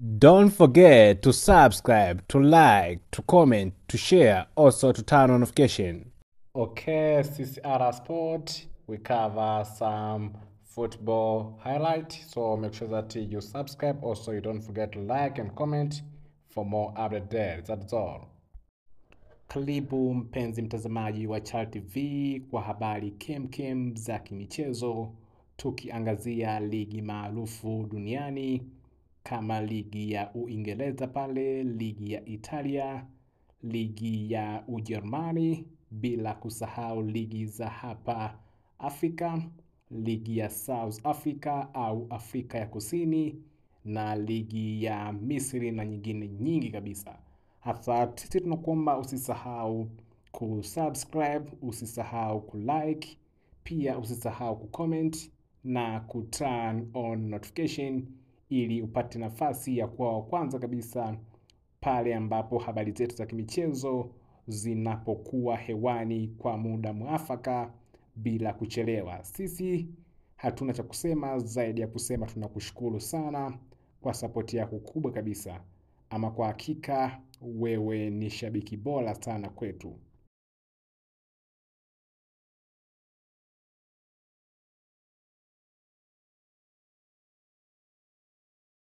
Don't forget to subscribe, to like, to comment, to share, also to turn on notification. Okay, CCR Sport, we cover some football highlight. So make sure that you subscribe. Also, you don't forget to like and comment for more update there. That's all. Karibu mpenzi mtazamaji wa Chal TV kwa habari kemkem za kimichezo, tukiangazia ligi maarufu duniani kama ligi ya Uingereza pale, ligi ya Italia, ligi ya Ujerumani, bila kusahau ligi za hapa Afrika, ligi ya South Africa au Afrika ya Kusini na ligi ya Misri na nyingine nyingi kabisa. Hasa sisi tunakuomba usisahau kusubscribe, usisahau kulike, pia usisahau kucomment na kuturn on notification ili upate nafasi ya kuwa wa kwanza kabisa pale ambapo habari zetu za kimichezo zinapokuwa hewani kwa muda mwafaka bila kuchelewa. Sisi hatuna cha kusema zaidi ya kusema tunakushukuru sana kwa sapoti yako kubwa kabisa. Ama kwa hakika wewe ni shabiki bora sana kwetu.